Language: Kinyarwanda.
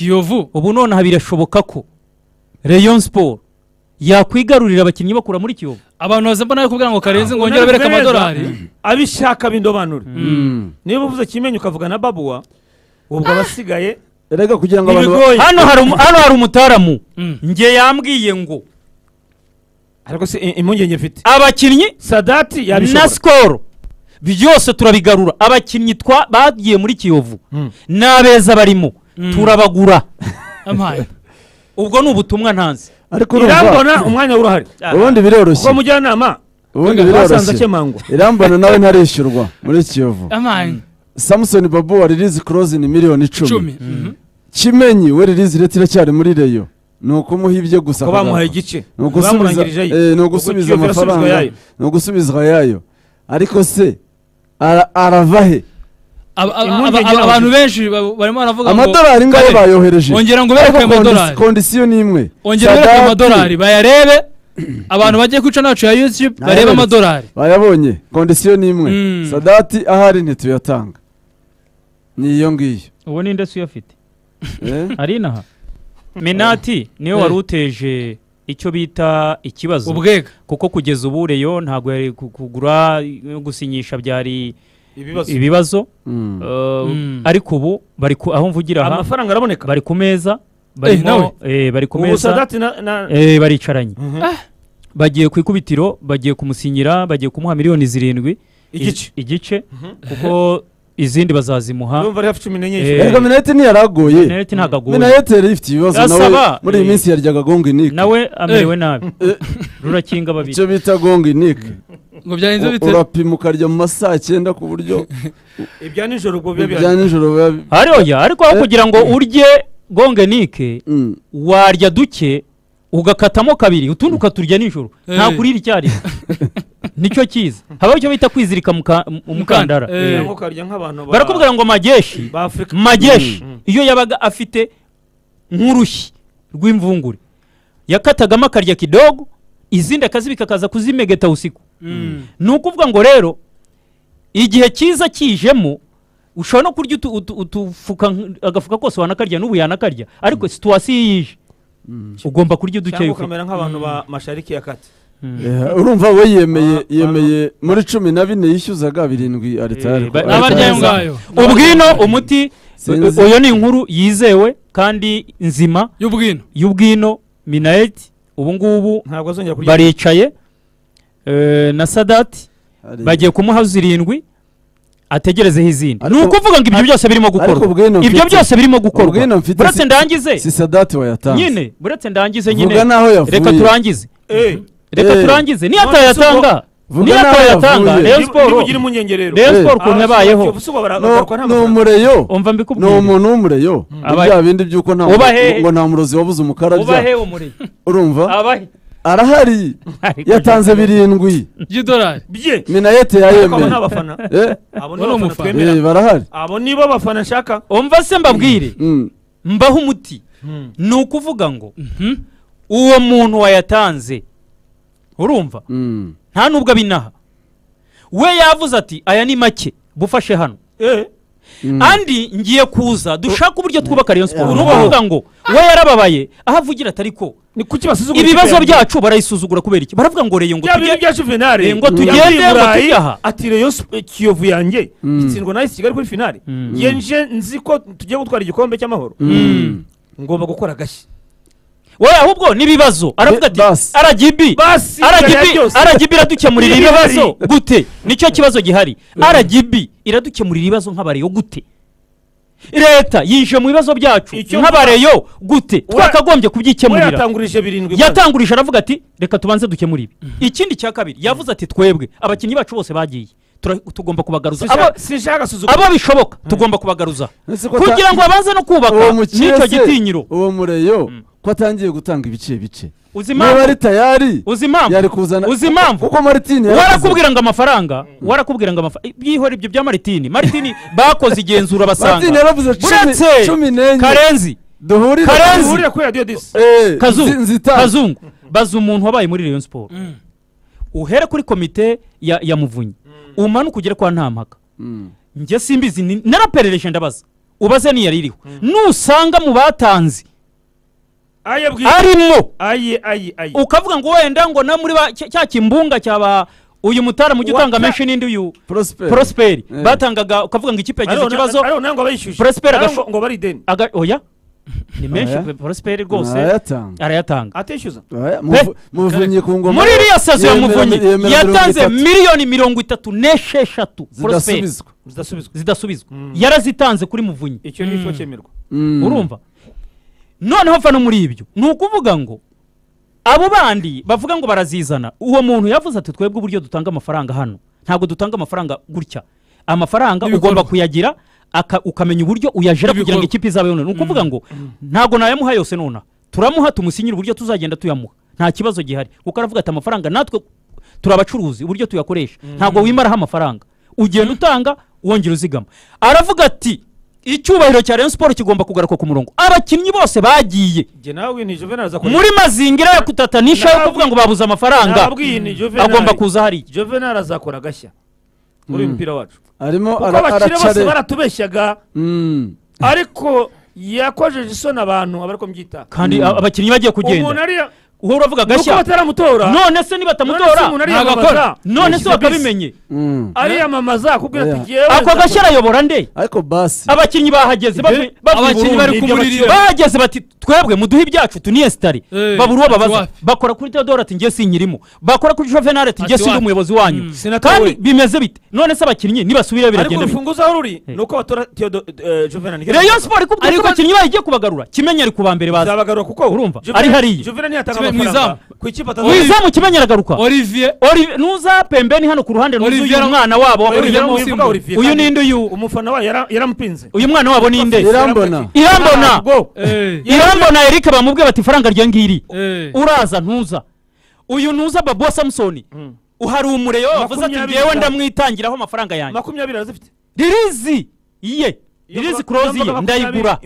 kiyovu ubu nonaha birashoboka ko rayon siporo yakwigarurira abakinnyi bakura muri kiyovu abantu baza mbona kubwira ngo karenze ngo wongere bereke amadolari abishaka bindobanure niba uvuze kimenyi ukavuga na babuwa ubwo abasigaye erega kugira ngo abantu ba- ibigoye hano hari umu- hano hari umutaramu Mm. nge yambwiye ngo ariko si i- impungenge mfite abakinnyi sadati na yabishobora sikoro byose turabigarura abakinnyi twa bagiye muri kiyovu n'abeza barimo turabagura ampaye ubwo ni ubutumwa ntanzi ariko urumva irambona umwanya urahari ubundi biroroshye ubwo mujyanama ubundi basanze biroroshye akemangwa irambona nawe ntarishyurwa muri kiyovu ampaye samusoni babu wa ririzi korozi ni miliyoni icumi icumi Mhm. kimenyi we ririzi rete iracyari muri reyo ni ukumuha ibye gusa ko bamuhaye akagaruka. igice ni ugusubiza bamurangirijeyo eh, ni Ubwo ugusubiza Kiyovu irasubizwa amafaranga yayo. ni ugusubizwa yayo ariko se ara- arava he Aba- aba- Impungenge aba- abantu y'abakiriya. benshi ba- barimo baravuga ngo amadolari ngayo Kare, bayohereje ongera ngo bereke Ariko kondi- amadolari. kondisiyo ni imwe ongera bereke Sadati amadolari bayarebe abantu bagiye kwica nacu ya youtube barebe Nayabonetse. amadolari bayabonye kondisiyo ni imwe Mm. sadati ahari ntituyatanga ni iyo ngiyo ubu ni ndetse uyafite eh? ari inaha menati niwe wari uteje icyo bita ikibazo ubwega kuko kugeza ubu reyo ntabwo yari ku- kugura no gusinyisha byari ibibazo ibibazo Mm. Uh, Mm. ariko ubu bari ku- aho mvugira aha amafaranga araboneka bari ku meza nawe. barimo eh, bari ku ubu meza sadati na- na- eh, baricaranye Mhm. bagiye ku ikubitiro bagiye kumusinyira bagiye kumuha miliyoni zirindwi Iz- igice igice kuko izindi bazazimuha urumva ari hafi cumi n'enye Eh, erega minayeti ntiyaragoye Minayeti ntabwo agoye. minayeti ifite ibibazo nawe Gasaba, muri iyi eh, minsi yaryaga gongo inike nawe amerewe nabi rurakinga babiri icyo bita gongo inike ngo byagenze bite urapima ukarya mu ma saa cyenda ku buryo ibya nijoro ubwo biba ibya bihari nijoro biba bi- hari oya ariko aho Eh. kugira ngo urye gongenike Mm. warya duke ugakatamo kabiri utundi ukaturya nijoro Eh. nta kurira icyarimwe nicyo cyiza habaho icyo bita kwizirika muka- mu- umukandara Eh. Cyangwa ukarya nk'abantu ba- barakubwira ngo mageshi ba afurika mageshi Mm. iyo yabaga afite nk'urushyi rw'imvungure yakatagamo akarya kidogo izindi akazibika akaza kuzimegeta usiku Mm. ni ukuvuga ngo rero igihe cyiza kijemo ushobora no kurya utu- utu- utufuka nk- agafuka kose wanakarya n'ubu yanakarya ariko situwasiyo iyo ije ugomba kurya udukeya cyangwa ufite ukamera nk'abantu ba mashariki ya kati Eh, urumva we yemeye Ah, yemeye muri cumi na bine yishyuzaga birindwi aritari Eh, ba- abarya ayo Neza. ngayo ubwino umuti Sinzi. uyo ni inkuru yizewe kandi nzima y'ubwino y'ubwino minayeti ubu ngubu ntabwo azongera kurya baricaye eh, na sadati bagiye kumuha zirindwi ategerezeho izindi ni Ariko- ukuvuga ngo ibyo byose birimo ariko gukorwa ubwino ibyo mfite- byose birimo gukorwa ubwino mfite buretse si- ndangize si sadati wayatanze nyine buretse ndangize vuga nyine n'aho reka yavuye turangize Eh, reka Eh. turangize niyo None atayatanga Vuga niyo n'aho atayatanga yavuye. reyo niba- niba siporo ugira impungenge rero reyo Eh. siporo ukuntu yabayeho No- ni umureyo umva ni mbikubwire umuntu w'umureyo ni Aba- bya bindi by'uko nta Uba hehe? ngo nta murozi wabuze umukarabya ubahe umuriro urumva abahe arahari Ariko- yatanze birindwi by'idolari bye minayete ariko abo yayemeye ni abafana Eh, Abo abo ni ni abafana umufana. twemera eh, barahari abo nibo abafana nshaka umva se mbabwire Mm. mbaho umuti ni ukuvuga ngo uwo muntu wayatanze urumva Mm. nta nubwo abinaha we yavuze ati aya ni make bufashe hano Eh, Mm. andi ngiye kuza dushaka uburyo twubaka rayon siporo Yeah. ni ukuvuga ngo we yarababaye aho avugira atari ko ni kuki basuzugura ibibazo ikipe ya- byacu barayisuzugura kubera iki baravuga ngo reyo ngo bya bintu tujye bya juvenali Eh, ngo tugende, yavuye i ngo Burayi, tujye aha. ati reyo Sp- kiyovu yanjye itsindwa na esi kigali kuri finali Mm. ngiye nje nzi ko tugiye gutwara igikombe cy'amahoro Mm. ngomba gukora agashyi we ahubwo n'ibibazo aravuga Bi- ati basi. rgb basi RGB ibyo byose. RGB iradukemurira Ibihari. ibibazo gute nicyo kibazo gihari RGB iradukemurira ibibazo nk'abareyo gute leta yije mu bibazo byacu Icyo nk'abareyo gute twakagombye we kubyikemurira yatangurije birindwi yatangurije aravuga ati reka tubanze dukemure ibi ikindi cya kabiri yavuze ati twebwe abakinnyi bacu bose bagiye Tura- tugomba kubagaruza Sinshaka- Abo- sinshaka gusuzugura abo bishoboka tugomba kubagaruza Ese ko ata- kugira ngo babanze no uwo kubaka mukire n'icyo se, gitinyiro uwo mureyo ko atangiye gutanga ibice bice uzi niba impamvu ari tayari uzi impamvu yari kuzana uzi impamvu? kuko maritini warakubwira ngo amafaranga warakubwira ngo amafaranga byihora ibyo bya maritini maritini bakoze igenzura maritini basanga yaravuze cumi- buretse cumi n'enye karenzi duhurire Karenzi. duhurira kuri radiyo disi Eh, Kazu- nzi- nzita- kazungu baza umuntu wabaye muri rayon siporo uhere kuri komite ya ya muvunyi umanuke ugere kwa ntampaka Mm. njye simbizi ni- naraperereshye ndabaza ubaze niyo iriho nusanga mu batanze aye bwite arimo aye aye aye ukavuga ngo wenda ngo na muri ba- cya cya kimbunga cyaba uyu mutara mujyi utanga Wa- menshi n'indi uyu Prosper. prosperi Eh. batangaga ukavuga ngo ikipe yagize Ariho na- ikibazo ariho nawe ngo abayishyushye Prosper ariho agashu- ngo- ngo bari ideni aga- oya ni menshi Oya. prosperi rwose arayatanga arayatanga atishyuza Oya, muvu- muvunyi ku ngoma muri iriya sitasiyo ya yemera- muvunyi yemera mirongo yatanze itatu miliyoni mirongo itatu n'esheshatu prosperi zidasubizwa zidasubizwa zidasubizwa yarazitanze kuri muvunyi icyo ni cyo cyemerwa Mm. urumva noneho fano muri ibyo ni ukuvuga ngo abo bandi bavuga ngo barazizana uwo muntu yavuze ati twebwe uburyo dutanga amafaranga hano ntabwo dutanga amafaranga gutya amafaranga N'ibikorwa. ugomba kuyagira aka- ukamenya uburyo uyajira kugira N'ibikorwa. ngo ikipe izabe noneho ni ukuvuga ngo ntabwo nayamuha yose nonaha turamuha tumusinyira uburyo tuzagenda tuyamuha nta kibazo gihari kuko aravuga ati amafaranga natwe turabacuruzi uburyo tuyakoresha ntabwo wimaraho amafaranga ugenda utanga wongera uzigama aravuga ati icyubahiro cya Rayon Sport kigomba kugaruka ku murongo abakinnyi bose bagiye jye nawe ni juvenal aza muri mazingira yo kutatanisha yo Nabwi- kuvuga ngo babuze amafaranga nabwiye ni juvenal agomba kuza hariya juvenal azakora agashya muri uyu mupira wacu arimo kuko ara- abakire bose aracare baratubeshyaga Mm. ariko yakojeje isoni abantu abari kumbyita kandi a- abakinnyi bagiye umuntu kugenda ariya uhora uravuga ni uko gashya bataramutora none se None nibatamutora se umuntu ntabakora ariyamamaza. none se Yashyize bakabimenye Mm. ariyamamaza akubwira ati Yeah. ngewe ako nzakora." gashya arayobora nde ariko basi abakinnyi bahageze Ibyo- bavuye- bavuye abakinnyi i bari Burundi, kumurira ibyo iyo. bahageze bati twebwe muduhe ibyacu tuniyesitare Eh, babura uwo ati babaza wapi. bakora kuri teodoro ati njye sinkirimo bakora kuri juvenal ati njye Ati sindi wapi. umuyobozi wanyu Sinatowe. kandi bimeze bite none se abakinnyi nibasubira ariko biragenda bite urufunguzo aho ruri ni uko batora Theodo- eh, juvenal Rayon Sport ikubwira ko Ariko- abakinnyi bayigiye kubagarura kimenyi ari ku ba mbere baza zabagarura kuko Urumva, Juvenal- ari hariya. juvenal Kibe- ntiyatanga mu amafaranga izamu. ku ikipe atazagura wizamu kimenyi aragaruka olivier Oli- nuza pembeni hano ku ruhande nuza Olivier- uyu mwana wabo Olivier Olivier- Musimbo. uyu ni nde uyu umufana wayo yara- yaramupinze uyu mwana wabo ni nde irambona irambona Ntabwo. Eh, irambona erike bamubwiye bati ifaranga rya ngiri eh. uraza ntuza uyu ntuza babuwa samusoni uhari umureye we wavuze ati Makumyabiri ngewe na- ndamwitangiraho amafaranga yanjye makumyabiri arazifite ririzi ye Iyo ririzi mvuga- kurozi iyo ye mvuga ndayigura makumyabiri-